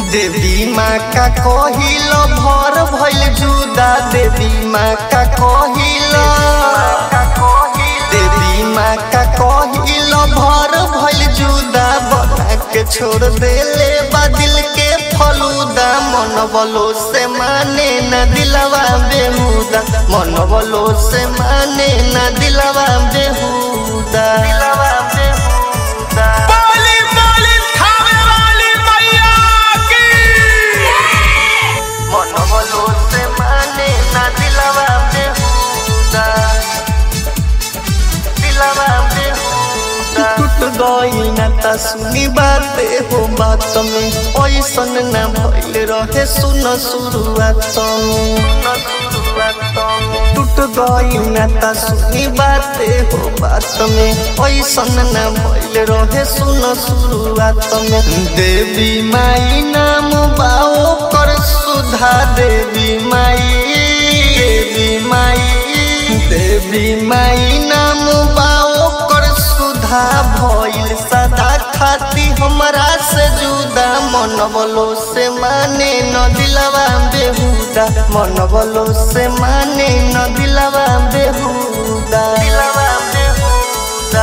देवी माँ का कहिल भर भइल जुदा देवी माँ का कहिल देवी माँ का कहिल भर भइल जुदा बना के छोड़ देले बा दिल के फलूदा मन बलो से माने न दिलवा बेहुदा मन बलो से माने न दिलवा बेहुदा दिलवा बेहुदा बोली बोली खावे वाली मैया की मन बलो से माने ना दिलवा बेहुदा दिलवा बेहुदा टूट गई ना ता सुनी बाते हो बात में ऐसन ना भइल रहे सुन शुरुआत में टूट गई ना ता सुनी बाते हो बात में ऐसन ना भइल रहे सुन शुरुआत में देवी माई नाम बाओ कर सुधा देवी माई देवी माई देवी माई नाम बाओ कर सुधा भइल सदा खाती हमरा से जुदा मन बलो से माने न दिलवा बेहुदा मन बलो से माने न दिलवा बेहुदा दिलवा बेहुदा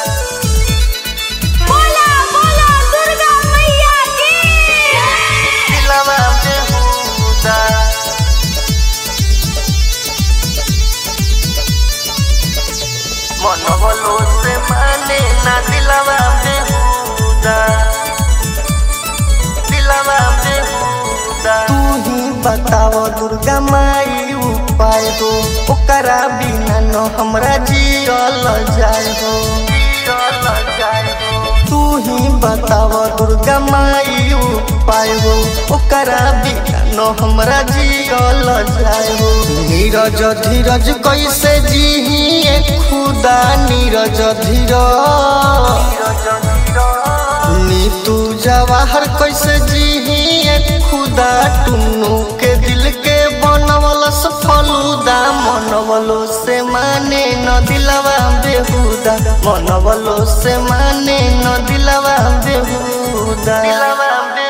बोला बोला दुर्गा मैया की दिलवा बेहुदा मन बलो से माने ना दिलवा बेहुदा दिलवा बेहुदा तू ही बताव दुर्गा माई उपाय हो ओकरा बिना न हमरा जियल जाय हो जियल जाय हो तू ही बताव दुर्गा माई उपाय हो ओकरा बिना न हमरा जियल जाय हो नीरज धीरज कैसे जीही खुदा नीरज धीरज नीतू जवाहर कैसे जीही खुदा टुन्नू के दिल के बनवलस फलूदा मनवलो से माने न दिलवा बेहुदा मनवलो से माने न दिलवा बेहुदा दिलवा बेहुदा